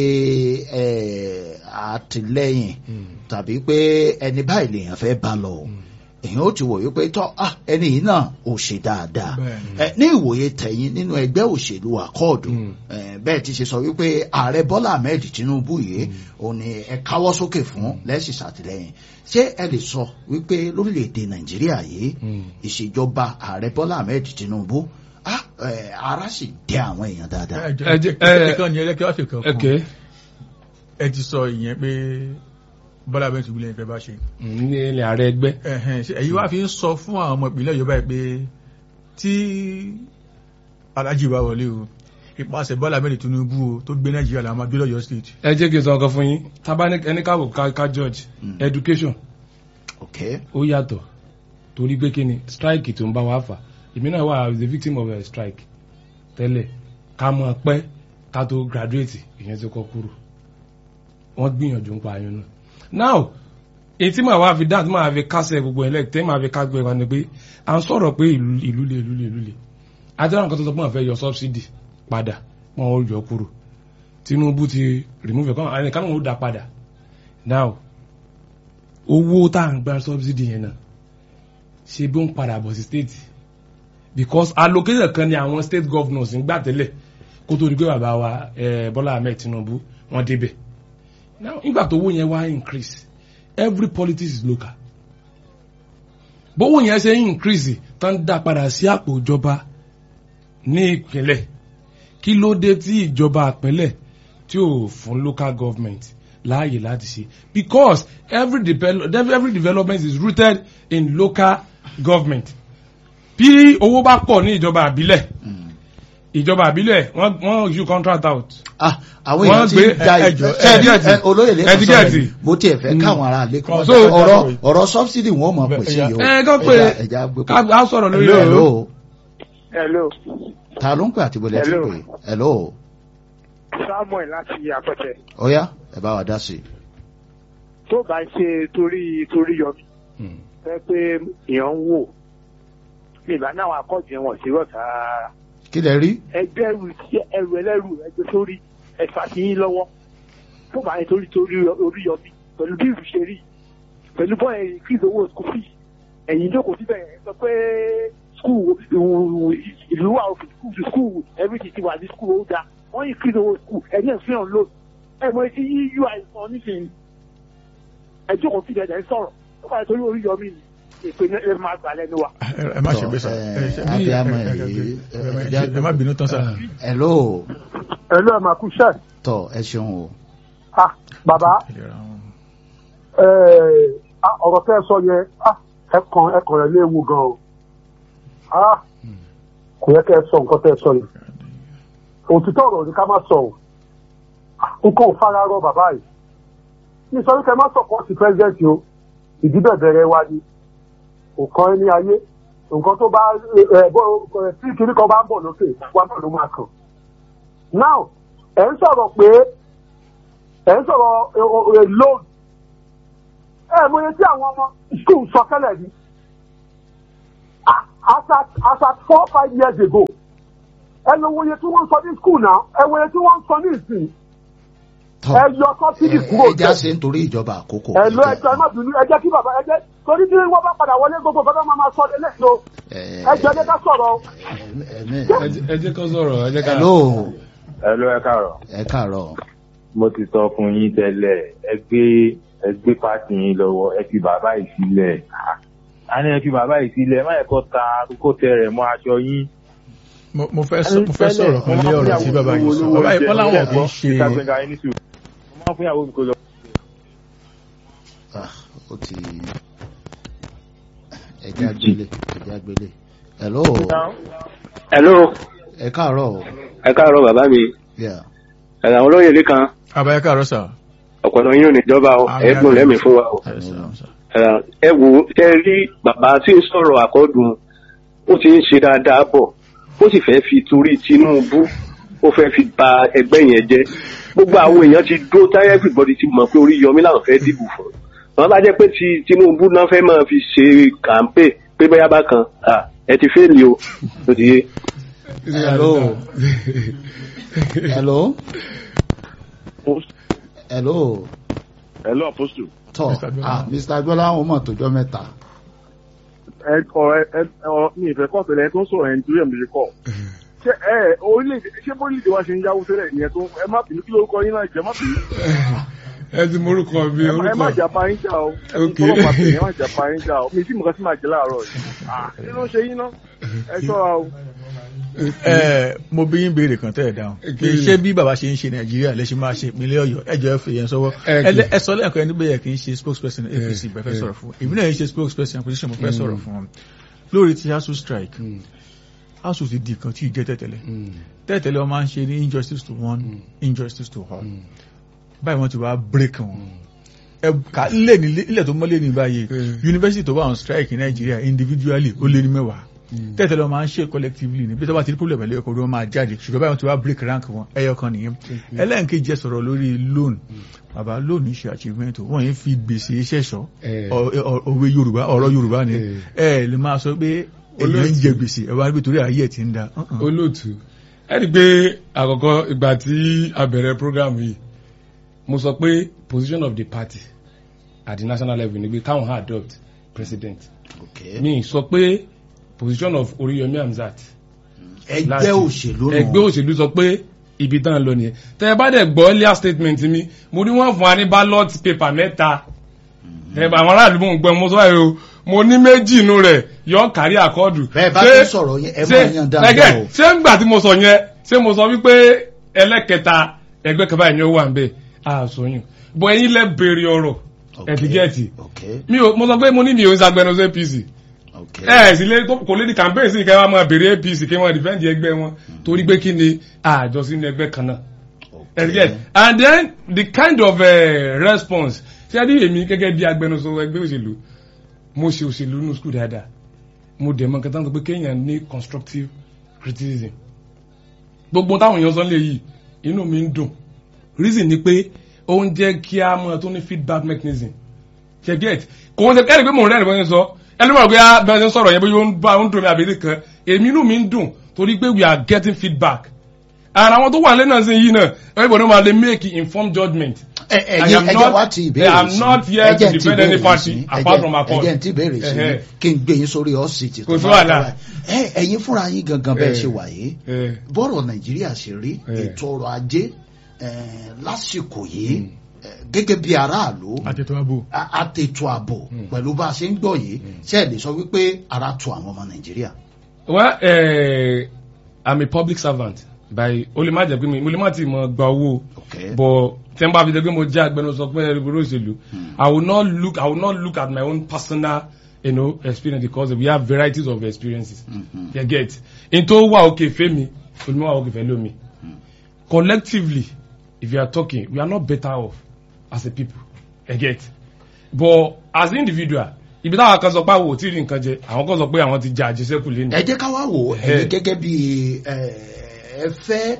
eh, àtìlẹ́yìn tàbí pé ẹni báyìí lèèyàn fẹ́ bá lọ èèyàn ó ti wò wípé tọ́ ah, ẹni yìí náà ò ṣe dáadáa Bẹ́ẹ̀ni. Eh, ní ìwòye tẹ̀yìn nínú ẹgbẹ́ òṣèlú àkọọ̀dù Mm. eh, bẹ́ẹ̀ ti ṣe sọ wípé ààrẹ Bọ́lá Ahmed Tinubu yìí òun ni ẹ káwọ́ sókè fún lẹ́sìn ṣàtìlẹ́yìn ṣé ẹ lè sọ wípé lórílẹ̀‐èdè Nàìjíríà yìí Mm. ìṣèjọba ààrẹ Bọ́lá Ahmed Tinubu ah, eh, ara sì dẹ àwọn èèyàn dáadáa. ẹ ẹ jẹ́ jẹ́- ẹ- ẹ̀kan ni ẹlẹ́kẹ́ wá fi kan ok kún ẹ ti sọ ìyẹn pé Bọ́lá Ahmed Tinubu lẹ́yìn fẹ́ bá ṣe ní ilẹ̀ ààrẹ ẹgbẹ́ ẹ̀hẹ̀n ṣe èyí wá fi ń sọ fún àwọn ọmọ ìpínlẹ̀ Yorùbá yìí pé tí Alhaji bá wọlé o ìpàṣẹ Bọ́lá Ahmed Tinubu o tó gbé Nàìjíríà làwọn máa gbé lọ́yọ̀ state ẹ jẹ́ kí n sọ ọkọ fún yín tábà ní ẹni káwọ ká ká George Mm. education ok ó yàtọ̀ torí pé kí ni strike tó ń bá wa fà èmi náà wà as a victim of a strike tẹ́lẹ̀ ká mọ̀ pẹ́ ká tó graduate ìyẹn ti kọ́ kúrò wọ́n gbìyànjú ń pa ayọ̀ náà now èyí tí màá wá fi dáhùn tí màá fi kásẹ̀ gbogbo ẹ̀ lẹ́tẹ̀ màá fi kásẹ̀ gbogbo ẹ̀ ni pé à ń sọ̀rọ̀ pé ìlú ìlú le ìlú le ìlú le àtẹ̀wọ̀n nǹkan tó sọ pé wọ́n fẹ́ yọ subsidy padà wọ́n ó yọ kúrò Tinubu ti remove ẹ̀kọ́ ẹnìkan náà ó dá padà now owó tá à ń gba subsidy yẹn náà ṣe bí ó ń padà bọ̀ sí state because allocation kan ni àwọn state governors ń gbà tẹ́lẹ̀ kó tó di pé bàbá wa eh, Bọ́lá Ahmed Tinubu wọ́n débẹ̀ now nígbà tó owó yẹn wá increase every politics is local bówó yẹn ṣe ń increase tán dá padà sí àpò ìjọba ní ìpínlẹ̀ kí ló dé tí ìjọba ìpínlẹ̀ tí ò fún local government láàyè láti ṣe because every, devel every development is rooted in local government bí owó bá pọ̀ ní ìjọba àbílẹ̀ ìjọba àbílẹ̀ wọ́n wọ́n issue contract out ah àwọn Wọ́n èèyàn ti gbé- ń ja ẹ- ẹjọ́- ṣẹ́ẹ̀dí ẹtíkẹ́ẹ̀tì. ẹ, olóyè lè sọ ẹtíkẹ́ẹ̀tì. sọ mo tiẹ̀ fẹ́ káwọn ará ilé kọ́ So, ọ̀rọ̀ ọ̀rọ̀ subsidy wọn mọ̀ pèsè yìí o ẹ kọ́ pé Ẹja- ẹja gbé ká á sọ̀rọ̀ lórí Hello, rẹ̀ hello. hello ta ló ń pè àti bọ̀lẹ̀ tí ń Hello. pè hello samuel láti àpẹtẹ ọ̀yá ẹ bá wa dá sí i. tó bá ṣe torí torí yọmi Mm. fẹ́ pé èèyàn ń wò ìgbà náà àwọn akọ́jú yẹn wọ̀n sí rọ̀tà kí lẹ rí ẹgbẹ́ ẹrù sí- ẹrù ẹlẹ́rù ẹgbẹ́ sórí ẹ̀fà sí yín lọ́wọ́ tó bá yẹn torí torí orí yọmi pẹ̀lú bí ìlú ṣe rí pẹ̀lú bọ́ ẹ̀yìn increase owó school fee ẹ̀yìn jókòó síbẹ̀ ẹ̀ sọ pé school ìlú wa òfin school to school everything ti wà ní school ó dáa wọ́n increase owó school ẹ̀yìn ẹ̀ fi hàn loan ẹ̀ mọ etí ui sọ nísìnyí ẹ̀ jókòó síbẹ̀ ẹ̀ sọ̀rọ̀ tó bá yẹn torí orí yọmi ni èpè ní ẹ máa gbà lẹ́nu wa. ẹ ẹ má ṣe gbé sá Tọ́, ẹ ẹ, ṣe- abiyamọ ẹ- ẹ- yìí, ẹ- ẹ- ẹ- ẹ- ẹ má bínú tán sá. hello ẹ ló ẹ máa kú iṣẹ́ tọ ẹ ṣeun o ah bàbá Ìlera wọn. ọ̀rọ̀ tẹ́ ẹ sọ yẹn ẹ̀kan ẹ̀kan rẹ̀ léwu gan o kò yẹ kẹ́ ẹ sọ nǹkan tẹ́ ẹ sọ yẹn òtítọ́ ọ̀rọ̀ ni ká má sọ o nǹkan ò fara rọ bàbá yìí ní sọ wípé má sọ̀kọ́ sí pẹ́sidẹ́ǹtì o ìdíbẹ̀ bẹ̀rẹ̀ wa ni kò kàn ẹ́ ní ayé nǹkan tó bá ẹ bọ́ ẹ tí kiri kan bá ń bọ̀ lókè wa náà ló máa kàn now ẹ̀ ń sọ̀rọ̀ pé ẹ̀ ń sọ̀rọ̀ loan ẹ mọ iye tí àwọn ọmọ school sọ tẹ́lẹ̀ ni as at as at four five years ago ẹ lọ wo iye tí wọ́n ń sọ ní skul náà ẹ wo iye tí wọ́n ń sọ ní ìsìn tọ́ ẹ yọ sọ́sídì kúrò ẹ já jẹ ṣe nítorí ìjọba àkókò. ẹ lọ ẹjọ́ ẹ má bínú ẹ jẹ́ kí bàbá ẹ jẹ́ torí bí wọ́n bá padà wọlé gbogbo fẹ́ẹ́ máa máa sọ ẹ lẹ́yìn o ẹ jẹ́ ẹ jẹ́ ká sọ̀rọ̀ o. ẹ̀mí. ẹ jẹ́- ẹ jẹ́ kó sọ̀rọ̀ ẹ jẹ́ ká. hello ẹ ló ẹ káàárọ̀ ẹ káàárọ̀ mo ti sọ fún yín tẹ́lẹ̀ ẹ gbé ẹ gbé pàtì yín lọ́wọ́ ẹ fi bàbá yìí sílẹ̀ a ní ẹ fi bàbá yìí sílẹ̀ má yẹ kó ta kó tẹ rẹ̀ mọ́ aṣọ yín. mo mo fẹ́ sọ mo fẹ́ sọ̀rọ̀ kan lé ọ̀rọ̀ tí bàbá yìí sọ bàbá yìí wọ́n láwọn kì í ṣe mo máa ń fún ìyàwó mi kó lọ. Ah, ó ti ẹjẹ agbélé ẹjẹ agbélé hello hello ẹ káàárọ̀ ẹ káàárọ̀ bàbá mi yeah. ẹ̀rọ àwọn olóyè lẹ́kan àbáyé káàárọ̀ sà. ọ̀pọ̀lọpọ̀ yín ò ní jọba o Àmín, ẹ̀gbọ́n àmín. lẹ́mìí fún wa o Ẹ sà, sà. Ẹ̀rọ, ẹ wò ó ẹ rí bàbá tí ń sọ̀rọ̀ àkọ́dùn ó ti ń ṣe dáadáa bọ̀ ó sì fẹ́ fi torí Tinubu ó fẹ́ fi ba ẹgbẹ́ yẹn jẹ́ gbogbo àwọn èèyàn ti dó táyà everybody ti mọ̀ pé orí yọmí làwọn fẹ́ dìbò fún wọn bá jẹ́ pé ti Tinubu náà fẹ́ máa fi ṣe kàńpé pé bóyá bákan ah, ẹ ti fẹ́ẹ̀lì o ó ti yé. hello hello hello hello apostle. tọ Mr. Agboola. ah mr agboola àwọn ọmọ àtòjọ mẹ́ta ẹ ọ̀rọ̀ ẹ ọ̀rọ̀ mi ìfẹ́ kọ́ tẹ́lẹ̀ ẹ tó ń sọ̀rọ̀ ẹ̀ nítorí ẹ̀mí kọ́ ṣé ẹ orílẹ̀-èdè ṣé bórílẹ̀-èdè wa ṣe ń yáwó tẹ́lẹ̀ ìyẹn tó ẹ má bínú kí lórúkọ yín náà jẹ́ má bínú ẹ ti morúkọ mi ẹ má- ẹ má orúkọ. jà pa yín jà o ẹ Ok. tọ́wọ́ pàtó yẹn má jà pa yín jà o mi tí mo kàn sí máa jẹ láàárọ̀ yìí Ah, kí ló ń ṣe yín náà ẹ ṣọ́ra o. ẹ mo bí yín béèrè kan tẹ́ ẹ̀ dáhùn Kí pé ni? ṣé bí bàbá ṣe ń ṣe nàìjíríà lè ṣe máa ṣe ìpínlẹ̀ ọ̀yọ́ ẹjọ́ ẹ fi yẹn sọ́wọ́ Ẹ kì í. ẹ lẹ- ẹ sọ lẹ́ẹ̀kan ẹni bẹ́ẹ̀ kì í ṣe spokesperson apc bẹ́ẹ̀ fẹ́ ẹ. sọ̀rọ̀ fún èmi náà yẹn ṣe spokesperson opposition mo fẹ́ sọ̀rọ̀ fún wọn lórí ti asu strike Mm, asu ti di kan tí ì jẹ́ tẹ̀tẹ̀lẹ̀ mm, tẹ̀tẹ̀lẹ̀ wọn máa ń ṣe ní injustice to one Mm. injustice to all mm, báyìí wọ́n ti wá break wọn mm. ẹ ká ilé ní ilé tó mọ́lé ní báyìí Mm. university tó wà on strike ní nàìjíríà individually ó lé ní mẹ́wàá Mm. tẹ́tẹ̀lẹ̀ wọn máa ń ṣe collectively ní bí tó bá ti ní problem ẹ̀lẹ́yọ̀ kan ló máa jáde ṣùgbọ́n báyìí wọ́n ti wá break rank wọn ẹyọ kan nìyẹn ẹlẹ́nkejì ẹ sọ̀rọ̀ lórí loan bàbá loan ń ṣe achievement o wọ́n yẹn fi gbèsè ṣẹ̀ṣọ́ Eh. Ọ- ọ- òwe yorùbá ọ̀rọ̀ yorùbá ni Eh. ẹ lè máa sọ pé èyí ń jẹ gbèsè ẹ wá níbi torí ayé ẹ̀ ti ń da Uh-uh. olóòtú ẹ rí i pé àkọ́kọ́ ìgbà tí a bẹ̀rẹ̀ program yìí mo sọ pé position of the party at the national level ni pé káwọn ha adopt president okay. mi sọ pé position of Oríyọmí Hamzat ẹgbẹ́ láti- òṣèlú nù. ẹgbẹ́ òṣèlú sọ pé ibi tán lọ nìyẹn tẹ ẹ bá dẹ̀ gbọ́ earlier statement mi mo ní wọ́n fún wa ní ballot paper mẹ́ta ẹ bá àwọn aráàlú mò ń gbọ́ mo sọ báyìí o mo ní méjì inú rẹ̀ yọ kárí àkọọdù. bẹ́ẹ̀ bá Ṣé- tún sọ̀rọ̀ yẹn ẹ ṣé máa yan dáadáa ẹgẹ́ o. ṣé ńgbà tí mo sọ yẹn ṣé mo sọ wípé ẹlẹ́kẹta ẹgbẹ́ kan báyìí ni ó wà ń bẹ̀ àṣọyún bọ̀ ẹ̀yin lẹ béèrè ọ̀rọ̀ Okay. ẹ̀dígẹ́ẹ̀tì okay mi ò mo sọ pé mo ní mi ò ń sagbẹnusọ APC okay. ẹ sì lé kò lè di campaign sí kẹwàá máa béèrè APC kí wọ́n defend ẹgbẹ́ wọn torí pé kí ni àjọ sínú ẹgbẹ́ kan náà okay. ẹgbẹ́ and then the kind of uh, response ṣé rí èmi gẹ́gẹ́ bí agbẹnusọ ẹgbẹ́ òṣèlú mo ṣe òṣèlú ní school dáadáa mo dẹ̀ mọ̀ nǹkan tán sọ pé kéèyàn ní constructive criticism gbogbo táwọn èèyàn sọ lè yìí inú mi ń dùn reason ni pé ó ń jẹ́ kí a mọ̀ tó ní feedback mechanism ṣe get kò wọ́n ṣe kẹ́rì pé mò ń rẹ́rìn bọ́n ṣe sọ ẹlẹ́mọ̀ pé bẹ́ẹ̀ ṣe ń sọ̀rọ̀ yẹn bí ó ń bá ó ń dùn mí àbí kan èmi inú mi ń dùn torí pé we are getting feedback and àwọn tó wà lẹ́nu náà sí yìí náà everybody máa lè make informed judgment. ẹ I ẹyin am ẹjẹ not- wá ti ìbéèrè I am sí not here to ẹjẹ ti defend any ìbéèrè party sí apart from our cause. ẹjẹ ti ìbéèrè sí Ẹhẹ́. kí n gbé yín sórí ọ́sìtì Kò sí wàhálà. ẹ ẹyin fúnra yín gangan bẹ́ẹ̀ Eh. ṣe wà yìí Eh, bọ́rọ̀ nàìjíríà ṣe rí Eh. ètò ọrọ̀ ajé eh, lásìkò yìí eh, gẹ́gẹ́ bí aráàlú àtètò ààbò a- àtètò ààbò pẹ̀lú bá a ṣe ń gbọ́ yìí ṣe é lè sọ wípé ara tu àwọn ọmọ nàìjíríà. well uh, I'm a public servant by o lè má jẹ́ pé mi mo lè má ti mọ gba owó Okay. but tí n bá fi jẹ́ pé mo jẹ́ agbẹnusọ pé ẹrú òṣèlú I will not look I will not look at my own personal you know, experience because we have varieties of experiences Mhm. you get n tó wà òkè fẹ́ mi olùmọ̀ wà òkè fẹ́ lómi collectively if you are talking we are not better off as a people you get but as individual ibi táwọn kan sọ pé àwọn ò tí ì rí nǹkan jẹ àwọn kan sọ pé àwọn ti jẹ àjẹsẹ́kù lẹ́nu. ẹ jẹ́ ká wá wò Eh. ẹ̀yin gẹ́gẹ́ bí eh, ẹ fẹ́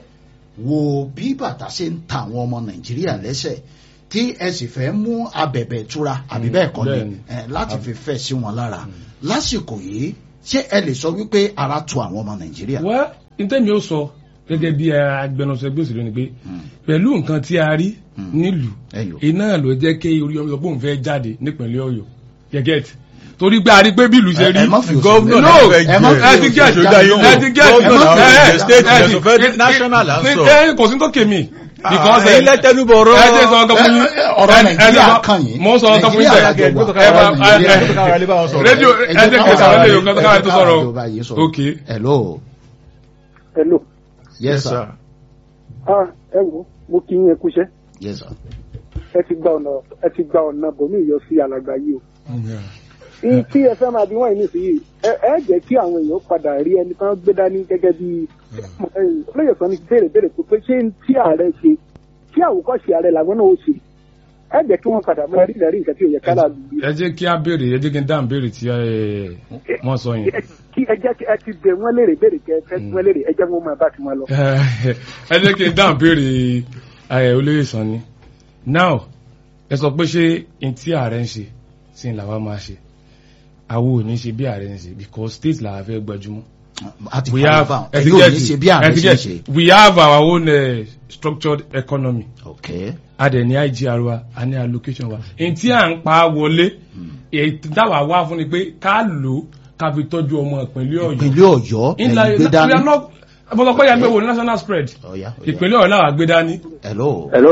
wo bí bàtà ṣe ń ta àwọn ọmọ nàìjíríà lẹ́sẹ̀ tí ẹ sì fẹ́ mú abẹ̀bẹ̀ tura àbí Mm, bẹ́ẹ̀ kọ́ ni bẹ́ẹ̀ni. eh, láti fi fẹ́ sí wọn lára lásìkò yìí ṣé ẹ lè sọ wípé ara tu àwọn ọmọ nàìjíríà. well ntẹ́mi ó sọ gẹ́gẹ́ bí agbẹnusọ ẹgbẹ́ òṣèlú ni pé pẹ̀lú nǹkan tí a rí nílùú ẹ̀yọ̀ iná ló jẹ́ kí orí ọmọ ìgbóhùn fẹ́ jáde nípínlẹ̀ ọ̀yọ́ gẹ́gẹ́ tí torí pé a rí pé bí ìlú ṣe rí ẹ má fi òṣèlú Gómìnà No, náà fẹ́ ẹ má- jẹ. ẹ ti get Ṣòdá yín wò. ẹ ti get Gómìnà náà ẹ, fẹ́ ẹ, jẹ. State ẹ, ìjọsìn fẹ́ ẹ, national là ń ẹ, sọ. ẹ, kò sí tó kèmí because ẹ̀yin lẹ́tẹ̀nubọ̀rọ̀. ẹ jẹ́ sọ ọkọ fún yín ọ̀rọ̀ ẹ- ẹ- Nàìjíríà ẹ- kàn yín. mo sọ ọkọ fún yín Nàìjíríà bẹ́ẹ̀. lájọ wà. ẹ bá- ẹ- ẹ- Ẹ kára lé bá wọn sọ̀rọ̀. rédíò Ẹ ẹ jẹ́ jẹ́ ká kí wà sàrẹ́ lè yọ ẹ kọ́tà jẹ́ káwé tó ká sọ̀rọ̀ wà ìjọba yìí sọ̀rọ̀. ok hello hello yes sir ah ẹ wo mo kí yín ẹ kúṣẹ́ yes sir ẹ ti gba ọ̀nà ẹ ti gba ọ̀nà bòmí yọ sí alàgbà yìí o. ní tí ẹ fẹ́ máa bí wọ́n yìí nísìnyí ẹ ẹ jẹ́ kí àwọn èèyàn padà rí ẹni kan gbé dání gẹ́gẹ́ bí olóyè sọ ni béèrè béèrè pé ṣé ń tí ààrẹ ṣe tí àwòkọ́ṣe ààrẹ làwọn náà ó ṣe ẹ jẹ́ kí wọ́n padà máa rí lẹ́rìí nǹkan tí ò yẹ ká láàlú yìí. ẹ jẹ́ kí á béèrè ẹ jẹ́ kí n dáhùn béèrè tí ẹ, wọ́n sọ yẹn kí ẹ jẹ́ kí ẹ ti bẹ̀ wọ́n léèrè béèrè kẹ ẹ fẹ́ wọ́n léèrè ẹ jẹ́ wọn máa bá ti wọn lọ. ẹ jẹ́ kí n dáhùn béèrè ẹ, olóyè sàn ni now ẹ sọ pé ṣé n tí ààrẹ ń ṣe sí ni làwa máa ṣe àwọn ò ní ṣe bí ààrẹ ń ṣe because state làwa fẹ́ gbajúmọ̀ àti we fàyè have bá wọn ẹ ẹ ti yóò get ní ṣe bí ẹ ààrẹ ti ṣe ń get ṣe we have our own uh, structured economy ok a dẹ̀ ní IGR wa a ní allocation wa n tí à ń pa wọlé èyí táwa wá fún ni pé ká lò ó ká fi tọ́jú ọmọ ìpínlẹ̀ ọ̀yọ́ ìpínlẹ̀ ọ̀yọ́ ńlá ẹ̀yìn gbé dání ọ̀pọ̀lọpọ̀ yà gbé wo ní national spread ọ̀yá ọ̀yá ìpínlẹ̀ ọ̀yọ́ làwà gbé dání. hello hello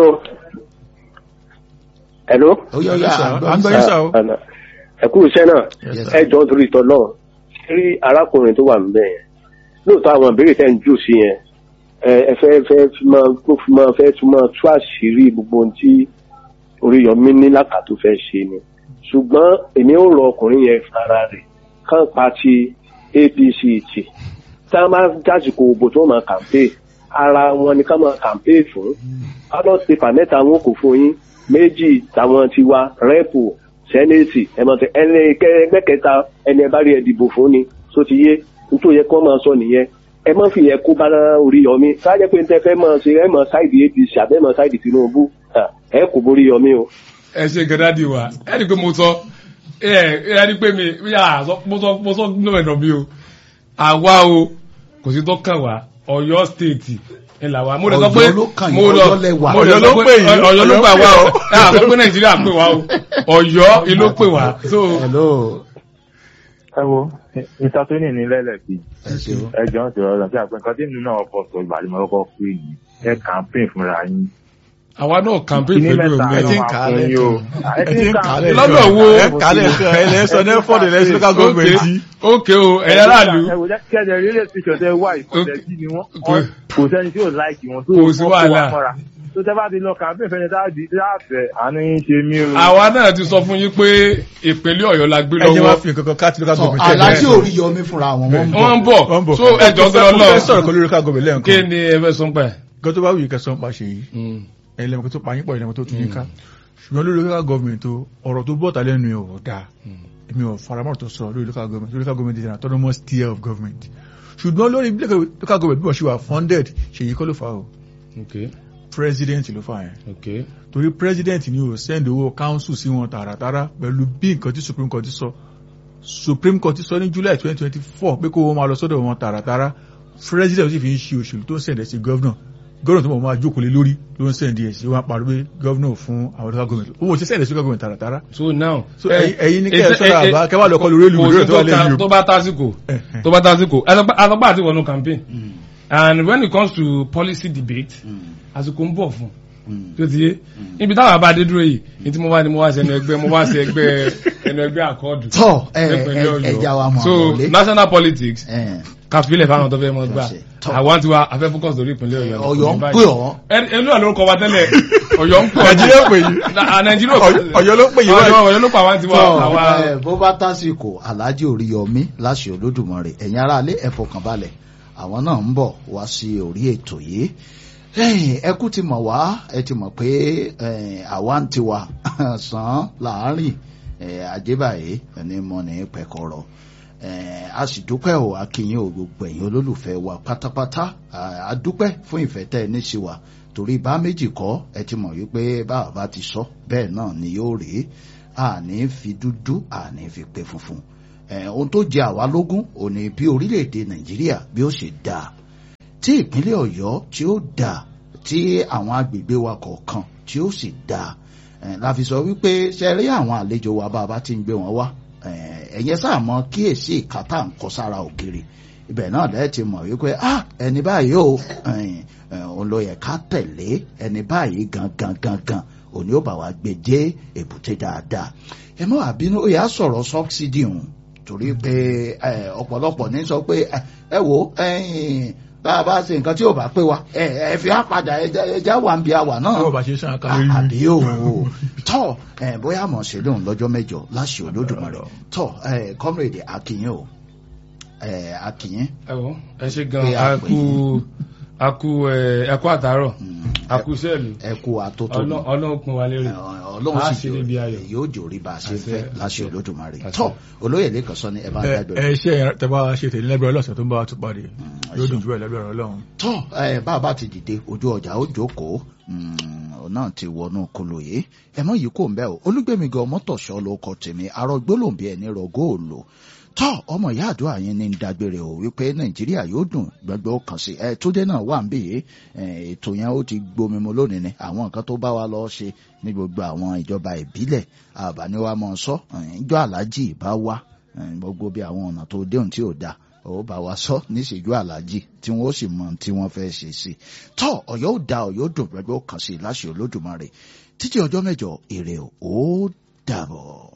hello. ọ̀yá ọ̀yá Yes, sir. àgbọ̀ À ń gbọ́ yín sà o. ẹ kú iṣẹ́ náà Yes, ẹ jọ torí ìtọ́ náà rí arákùnrin tó wà níbẹ̀ yẹn lóòótọ́ àwọn ìbéèrè tẹ́ ń jù sí yẹn ẹ ẹ fẹ́ fẹ́ fi máa kó fi máa fẹ́ tún máa tú àṣírí gbogbo ohun tí Oríyọmí ní làkàtó fẹ́ ṣe ni ṣùgbọ́n èmi ò rọ ọkùnrin yẹn fara rẹ̀ kàn pa ti APC tì tá a máa jásìkò òbò tó máa kàmpé ara wọn ni ká máa kàmpé fún ballot paper mẹ́ta wọn kò fún yín méjì táwọn ti wá rẹ́pù sẹ́nẹ̀tì ẹ̀mọ̀tẹ́ ẹni ẹgbẹ́ kẹta ẹni ẹ bá rí ẹ dìbò fún ni tó ti yé nítorí yẹ kó máa sọ nìyẹn ẹ má fi yẹ kó bá Oríyọmí sáájẹ́ pé tẹ́ fẹ́ máa ṣe ẹ máa ṣáìdì APC àbẹ́ máa ṣáìdì Tinubu ẹ kò borí Yọmí o. ẹ ṣe gẹ́dá di wa ẹ rí i pé mo sọ ẹ ẹ rí i pé mi yà sọ mo sọ mo sọ nínú ẹ̀dọ̀ mi o àwa o kò sí tó kàn wá Ọ̀yọ́ state ẹ là wá mo lè sọ pé Ọ̀yọ́ ló kàn yín, mo lọ Ọ̀yọ́ lẹ wà. mo lè Ọ̀yọ́ sọ ló pé pè yín, Ọ̀yọ́ ló Ọ̀yọ́ pè wá pè o ọ́. ẹ àsọ pé Nàìjíríà pè wá o Ọ̀yọ́ ló pè wá so hello ẹ wo mr tony ní lẹ́lẹ̀kì ẹ ṣeun ẹ jọ ń sọ̀rọ̀ lọ sí àpẹ nǹkan tí nínú náà kọ sọ ìgbàlè mọ́ kọ́kọ́ pé yìí ẹ campaign fúnra yín. àwa náà campaign Kíní pẹ̀lú mẹ́ta ẹ ti òmìnira ń máa kà á fún lẹ̀ yín o. ẹ ti ń kà á lẹ̀ Lọ́nà wo? ẹ kà á lẹ̀ sọ ẹ lẹ́ sọ ní for the next local government yìí. ok o ẹ̀yà aráàlú ẹ wò jẹ́ kẹ́jẹ́ rí lè fi ṣọ̀tẹ́ wá ìfọ̀tẹ́sí ni wọ́n Okay. kò sẹ́ni tí ò láìkì wọn tó Kò sí wọ́n kó wàhálà. wa mọ́ra tó tẹ́ bá ti lọ campaign fẹ́ni táàdì láàfẹ́ àánú yín ṣe mí o. àwa náà ti sọ fún yín pé ìpínlẹ̀ Ọ̀yọ́ la gbé ẹ jẹ́ wá lọ́wọ́ fi nǹkan kan káàtì local sọ government. alájí Oríyọmí fúnra wọn wọ́n ń bọ̀ wọ́n ń bọ̀ wọ́n ń bọ̀ so ẹjọ́ sọ mo fẹ́ lọ sọ̀rọ̀ kan lórí local government kí lẹ́ẹ̀kan ni ẹ fẹ́ sọ ń pa ẹ̀. nǹkan tó bá wù yí kẹsàn án pa ṣe yìí ẹ̀yin lẹ́mọ̀ tó pa yín pọ̀ ìlẹ́mọ̀ tó tún yín ká ṣùgbọ́n lórí local government tó ọ̀rọ̀ tó bọ́ta lẹ́nu ẹ̀ ò dáa èmi ò faramọ́ tó sọ lórí local government lórí local government is an autonomous tier of government ṣùgbọ́n lórí bí local government bí wọ́n ṣe wà funded ṣèyí kọ́ ló fà o okay president ló fà yẹn okay torí president ni o send owó council sí wọn tààràtàrà pẹ̀lú bí nǹkan tí supreme court sọ supreme court sọ ní july twenty twenty four pé kó wọn máa lọ sọ́dọ̀ wọn tààràtàrà president sì fi ń ṣe òṣèlú tó ń sẹ̀dẹ̀ sí governor governor tó mọ̀ máa jókòó lé lórí ló ń sẹ̀dẹ̀ sí wọn pariwo pé governor fún àwọn local government owó ti sẹ̀dẹ̀ sí local government tààràtàrà so now. so ẹ̀yin- ẹ̀yin ní kẹ́ ẹ sọ́dọ̀ àbá kẹ́ wà lọ́kọ́ lórí èlú kò lórí sí tó wà tó lẹ́yìn ta- o. tó bá tásìkò Eh, eh. tó bá tásìkò àtọ́gbà àti wọnú campaign and when it comes to policy debate àsìkò ń bọ̀ fún tó ti yé níbi táwọn abáde dúró yìí ní tí mo wá ní mo wá sí ẹnu ẹgbẹ́ mo wá sí ẹgbẹ́ ẹnu ẹgbẹ́ àkọọ́dù tọ́ ẹ nípínlẹ̀ ẹ Ọ̀yọ́. ẹja wa mọ̀ so àwọlé national politics ẹ kàfílẹ̀ fáwọn tó fẹ́ mọ́ gbà Tọ́. àwọn tiwa afẹ́ focus lórí ìpínlẹ̀ Ọ̀yọ́ Ọ̀yọ́ ń Kò ní pè báyìí. ọ́ Ẹ- ẹnu ẹ̀ lórúkọ wa tẹ́lẹ̀ Ọ̀yọ́ ń pè ọ́ nàìjíríà pè yín Na- Nàìjíríà Ọ̀yọ́- Ọ̀yọ́ ló pè yín Ọ̀yọ́ báyìí. Ọ̀yọ́ ló pa wá tiwa tọ́ àwa ẹ bó bá tásìkò alájí Oríyọmí láṣẹ Olódùmarè ẹ̀yin aráalé ẹ fọkànbalẹ̀ àwọn náà ń bọ̀ wá sí orí ètò yìí ẹ̀yin ẹ kú ti mọ̀ wá ẹ ti mọ̀ pé ẹ̀, àwa ń tiwa sàn láàárín ẹ̀, àjẹbàyé ẹni mọ̀ ní pẹ̀kọ̀rọ̀ ẹ̀, a sì dúpẹ́ o akínyìn o gbogbo ẹ̀yin olólùfẹ́ wa pátápátá a dúpẹ́ fún ìfẹ́ tẹ́ ẹ ní sí wa torí bá méjì kọ́ ẹ ti mọ̀ wípé báwa bá ti sọ bẹ́ẹ̀ náà ni yóò rí àní fi dúdú àní fi pé funfun ẹ̀, ohun tó jẹ àwa lógún òní bí orílẹ̀-èdè nàìjíríà bí ó ṣe dáa tí ìpínlẹ̀ ọ̀yọ́ tí ó dà tí àwọn agbègbè wa kọ̀ọ̀kan tí ó sì dà la fi sọ wípé ṣe rí àwọn àlejò wa bá a bá ti ń gbé wọn wá ẹ̀yẹ sáà mọ kíyèsí ìkátà ń kọ sára ògiri ibẹ̀ náà lẹ́ẹ̀ ti mọ̀ wípé ah ẹni báyìí o òun ló yẹ ká tẹ̀lé ẹni báyìí gangan gangan òní ó bá wa gbé dé èbúté dáadáa ẹ mọ́ àbínú ó yà á sọ̀rọ̀ sọ́bsidì hùn torí pé ọ̀pọ̀lọpọ̀ ní sọ pé ẹ wo bá a bá ṣe nǹkan tí ò bá pé wa ẹ fi á padà ẹja wà ń bi àwà náà Tí wọ́n bá ṣe sàn ká lórí. àbí o tọ́ bóyá mọ̀ ṣe lóhùn lọ́jọ́ mẹ́jọ láṣẹ olódùmarè tọ́ comrade akínyìn o akínyìn ẹ wọ ẹ ṣe Pé gan a a pè kú a kú ẹ ẹ kú àtàárọ̀ a kú sẹ́ẹ̀lì ẹ kú àtótó Ọlọ́- ọlọ́run pin wa lérè ọlọ́run a sì ṣe níbi ayọ̀ yóò jòrí bá a ṣe Àṣẹ, fẹ́ láṣẹ àṣẹ. olódùmarè Àṣẹ. tọ́ olóyè lẹ́kàn sọ ni ẹ bá ẹ dágbére. ẹ ṣe tẹ́bá ṣe tèmi lẹ́gbẹ̀rẹ́ ọlọ́sẹ̀ tó ń bá wa tún parí yóò ṣeun. dùn jù ẹ̀ lẹ́gbẹ̀rẹ́ ọlọ́run. tọ́ ẹ bá a bá ti dìde ojú ọjà ó jókòó òun náà ti wọnú kolo yìí ẹ mọ yìí kò ń bẹ o olúgbẹmí gan mọtòṣọ ló kọ tèmi arọ gbólóǹbí ẹni rọgó òòlò tọ́ ọmọ ìyá àdúrà yẹn ní ń dágbére o wípé nàìjíríà yóò dùn gbẹgbẹ ó kàn sí ẹ tó dé náà wà ń bì yìí ẹ, ètò yẹn ó ti gbomi mu lónìí ni àwọn nǹkan tó bá wa lọ ṣe ní gbogbo àwọn ìjọba ìbílẹ̀ àbáníwá mọ sọ ìjọ aláàjì bá wá ẹ, gbogbo bí àwọn ọ̀nà tó déhùn tí ò dáa ó bá wa sọ níṣẹ́jú aláàjì tí wọ́n ó sì mọ tí wọ́n fẹ́ ṣe sí i tọ́ ọ̀yọ́ ò da ọ̀yọ́ dùn gbẹgbẹ́ ó kàn sí i láṣẹ olódùmarè títí ọjọ́ mẹ́jọ èrè ò ó dàbọ̀.